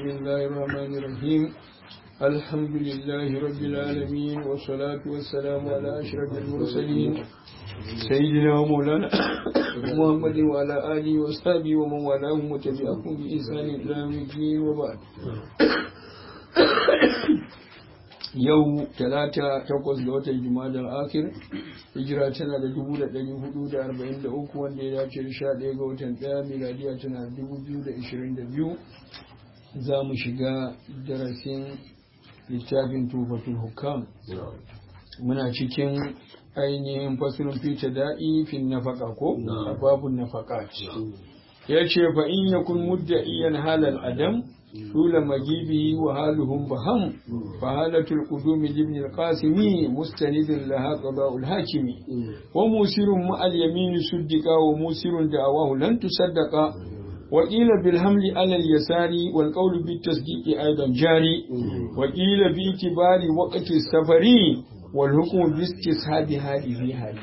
بسم الله الرحمن الرحيم الحمد لله رب العالمين والصلاة والسلام على أشرف المرسلين سيدنا ومولانا محمد وعلى آله وصحبه ومن والاهم وتبعهم بإحسان إلى يوم الدين وبعد yau talata takwas ga watan jumadar akir hijira tana da dubu da ɗari hudu da arba'in da uku wanda ya dace da sha ɗaya ga watan ɗaya miladiya tana da dubu biyu da ishirin da biyu za mu shiga darasin littafin tufatul hukam muna cikin ainihin fasirin fita da'i fin nafaka ko a babun nafaka ya ce fa in yakun mudda'iyan halal adam طول مجيبه وحالهم بهم فحالة القدوم لابن القاسم مستند لها قضاء الحاكم وموسر مع اليمين صدق وموسر دعواه لن تصدق وقيل بالحمل على اليسار والقول بالتصديق أيضا جاري وقيل باعتبار وقت السفر والحكم باستصحاب هذه هذه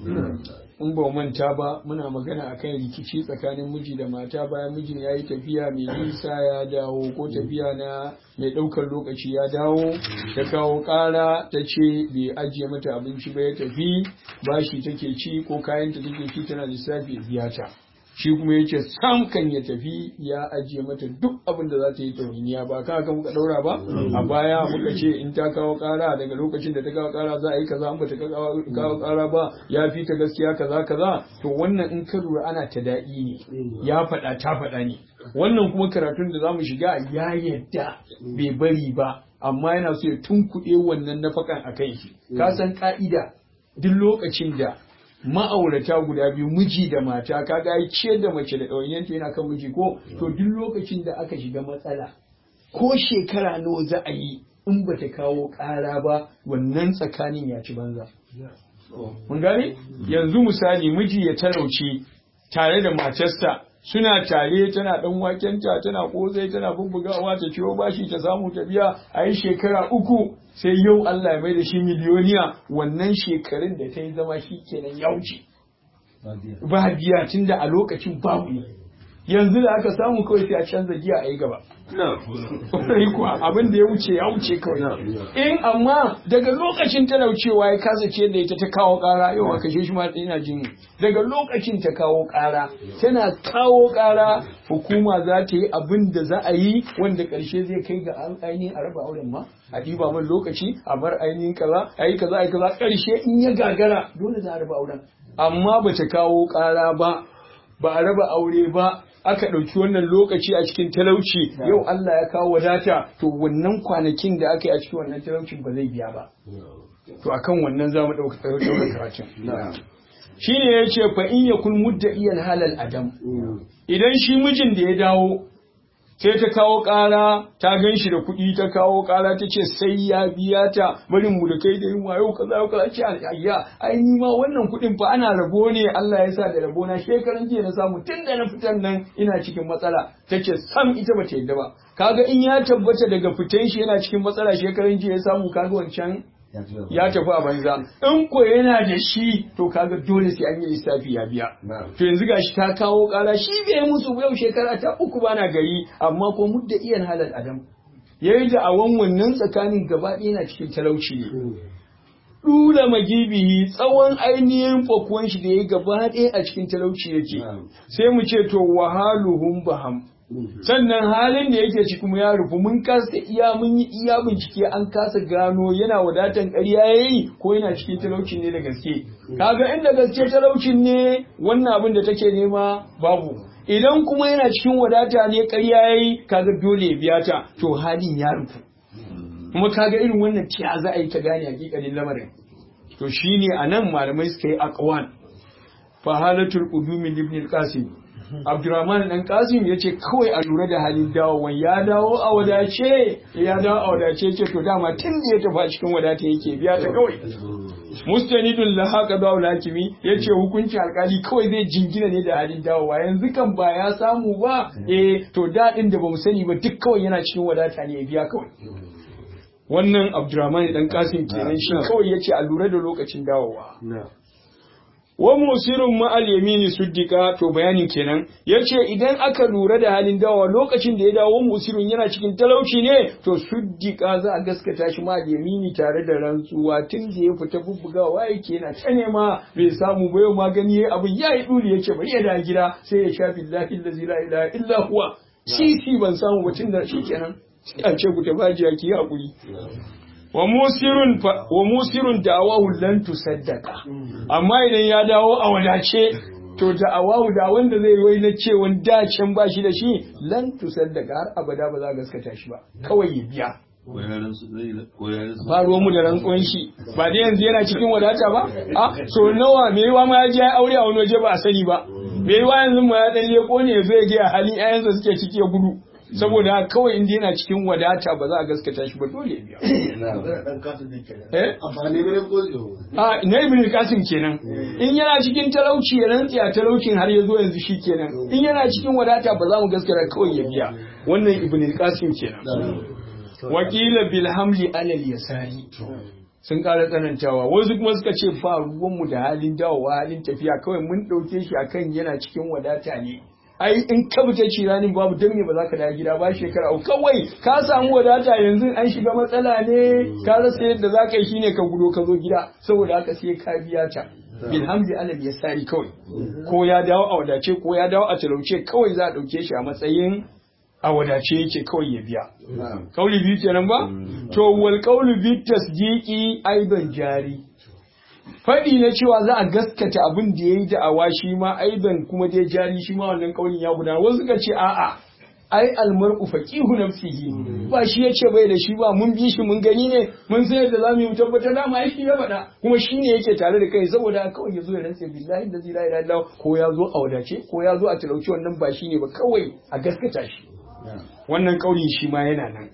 in ba manta ba muna magana akan rikici tsakanin miji da mata bayan mijin ya yi tafiya mai nisa ya dawo ko tafiya na mai ɗaukar lokaci ya dawo ta kawo ƙara ta ce bai ajiye mata abinci ba ya tafi bashi take ci ko kayanta take ci tana lissafi biya ta shi kuma ya ce sam kan ya tafi ya ajiye mata duk abin da za ta yi tauniya ba ka haka muka daura ba a baya muka ce in ta kawo kara daga lokacin da ta kawo kara za a yi kaza an bata kawo kara ba ya fi ta gaskiya kaza kaza to wannan in ka lura ana ta daɗi ne ya faɗa ta faɗa ne wannan kuma karatun da zamu shiga ya yadda bai bari ba amma yana so ya tunkuɗe wannan nafakan a kai shi ka san ka'ida duk lokacin da ma'aurata guda biyu miji da mata kaga ai ciyar da mace da ɗawainiyanta yana kan miji ko to duk lokacin da aka shiga matsala ko shekara nawa za a yi in ba ta kawo ƙara ba wannan tsakanin ya ci banza mun gane yanzu misali miji ya talauci tare da matarsa suna tare tana dan wakenta tana kozai tana bubbugawa ta ciwo bashi ta samu ta biya a yi shekara uku sai yau Allah ya mai da shi miliyoniya wannan shekarun da ta yi zama shi kenan ya wuce ba biya tun da a lokacin babu ne yanzu da aka samu kawai sai a canza giya a yi gaba Kwarai kuwa abin da ya wuce ya wuce kawai. In amma daga lokacin talaucewa ya kasa ce da ita ta kawo ƙara yau a kashe shi ma ina jin daga lokacin ta kawo ƙara tana kawo ƙara hukuma za ta yi abin da za a yi wanda ƙarshe zai kai ga an ainihin a raba auren ma a ɗiba man lokaci a bar ainihin kaza a yi kaza a yi kaza ƙarshe in ya gagara dole za a raba auren amma ba ta kawo ƙara ba ba a raba aure ba aka ɗauki wannan lokaci a cikin talauci yau Allah ya kawo wadata to wannan kwanakin da aka yi a cikin wannan talaucin ba zai biya ba to akan wannan za mu ɗauka karatun shi ne ya ce fa in ya kun mudda iyan halal adam idan shi mijin da ya dawo sai ta kawo ƙara ta gan shi da kuɗi ta kawo ƙara ta ce sai ya biya ta barin mu da kai da yin wayo kaza yau kaza ce ayya ai ni ma wannan kuɗin fa ana rabo ne Allah ya sa da rabo na shekaran jiya na samu tun da na fitan nan ina cikin matsala ta ce sam ita ba ta yadda ba kaga in ya tabbata daga fitan shi yana cikin matsala shekaran jiya ya samu kaga wancan ya tafi a banza in ko yana da shi to kaga dole sai an yi lissafi ya biya to yanzu gashi ta kawo kara shi bai musu yau shekara ta uku bana gari amma ko mudda iyan halal adam yayi da awan wannan tsakanin gaba ɗaya yana cikin talauci ne dula magibihi tsawon ainihin fakuwan shi da yayi gaba ɗaya a cikin talauci yake sai mu ce to wahaluhum baham sannan halin da yake ciki mu ya rufu mun kasa iya mun yi iya bincike an kasa gano yana wadatan ƙarya yayi ko yana cikin talaucin ne da gaske kaga inda gaske talaucin ne wannan abin da take nema babu idan kuma yana cikin wadata ne ƙarya yayi kaga dole ya biya ta to halin ya rufu kuma kaga irin wannan tiya za a yi ta gane hakikalin lamarin to shine anan malamai suka yi aqwan fa halatul qudumi ibn al-qasim Abdurrahman dan Kasim ya ce kawai a lura da halin dawowan ya dawo a wadace ya dawo a wadace ce to dama tun da ya tafi cikin wadata yake biya ta kawai mustanidun la haka dawo hakimi ya ce hukuncin alkali kawai zai jingina ne da halin dawowa yanzu kan ba ya samu ba eh to daɗin da bamu sani ba duk kawai yana cikin wadata ne ya biya kawai wannan Abdurrahman dan Kasim kenan shi kawai ya ce a lura da lokacin dawowa wa musirun ma'al yamini suddika to bayanin kenan yace idan aka lura da halin dawa lokacin da ya dawo musirun yana cikin talauci ne to suddika za a gaskata shi ma'al yamini tare da rantsuwa tun da ya fita bubbugawa yake yana ta nema bai samu ba yau magani yayi abin yayi duri yace bari ya da gida sai ya sha billahi allazi la ilaha illa huwa sisi ban samu ba tun da shikenan sai a ce ku tafaji ki hakuri wa musirun wa musirun da'awahu lan tusaddaqa amma idan ya dawo a wadace to da'awahu da wanda zai wai na cewa da can ba shi da shi lan tusaddaqa har abada ba za ka gaskata shi ba kawai ya biya ba ruwan mu da rantsuwan shi ba da yanzu yana cikin wadata ba a so nawa me yiwa ma ya je aure a wani waje ba a sani ba me yiwa yanzu ma ya dan leko ne zai ga halin ƴaƴansa suke ciki ya gudu saboda kawai inda yana cikin wadata ba za a gaskata shi ba dole biya. A na ibn Qasim kenan. In yana cikin talauci ya rantsi a talaucin har ya zo yanzu shi kenan. In yana cikin wadata ba za mu gaskata kawai ya biya. Wannan ibn Qasim kenan. Wakila bil hamli alal yasari. sun ƙara tsanantawa wasu kuma suka ce ba ruwanmu da halin dawowa halin tafiya kawai mun ɗauke shi akan yana cikin wadata ne ai in ka fita ci ranin babu dan me ba za ka dawo gida ba shekara uku kawai ka samu wadata yanzu an shiga matsala ne ka rasa yadda za ka yi shine ka gudo ka zo gida saboda haka sai ka biya ta bilhamdi alal yasari kawai ko ya dawo a wadace ko ya dawo a talauce kawai za a dauke shi a matsayin a wadace yake kawai ya biya kauli biyu kenan ba to wal qawlu bi tasdiqi aidan jari faɗi na cewa za a gaskata abin da ya yi da'awa shi ma aidan kuma dai jari shi ma wannan kaulin ya gudana wasu suka ce a'a ai almar'u faqihu nafsihi ba shi yace bai da shi ba mun bi shi mun gani ne mun san yadda zamu yi tabbatar da ma shi ya faɗa kuma shi ne yake tare da kai saboda kawai ya zo ya rantse billahi da la ilaha illallah ko ya zo a wadace ko ya zo a talauci wannan ba shi ne ba kawai a gaskata shi wannan kaulin shi ma yana nan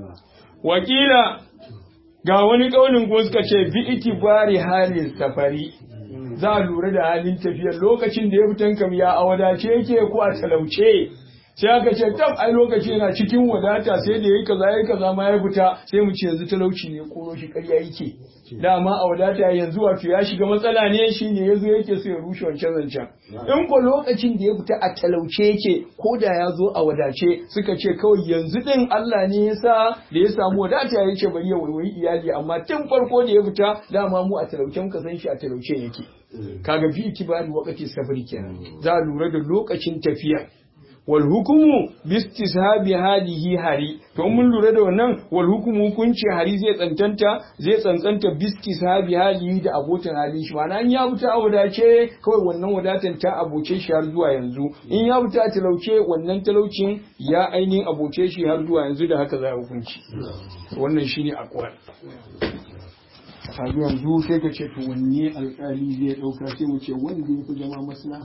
wakila ga wani ƙaunin kuma suka ce bi itibari halin safari za a lura da halin tafiyar lokacin da ya fitan kam ya a wadace yake ko a talauce sai aka ce tab ai lokaci yana cikin wadata sai da yayi kaza yayi kaza ma ya fita sai mu ce yanzu talauci ne koro shi ƙarya yake dama a wadata yanzu wato ya shiga matsala ne shi ne yazo yake so ya rushe wancan zancen in ko lokacin da ya fita a talauce yake ko da ya zo a wadace suka ce kawai yanzu din Allah ne ya sa da ya samu wadata ya ce bari ya waiwayi iyali amma tun farko da ya fita dama mu a talauce muka san shi a talauce yake kaga bi itibari wakati safari kenan za a lura da lokacin tafiya wal hukumu bistishabi halihi hari to mun lura da wannan wal hukumu hukunci hari zai tsantanta zai tsantsanta bistishabi halihi da abotan halin shi ma'ana in ya wuta a wadace kawai wannan wadatan ta aboce shi har zuwa yanzu in ya wuta a talauce wannan talaucin ya ainihin aboce shi har zuwa yanzu da haka za a hukunci wannan shine akwai a yanzu sai ka ce to wanne alƙali zai ɗauka sai mu ce wanda ya fi zama masana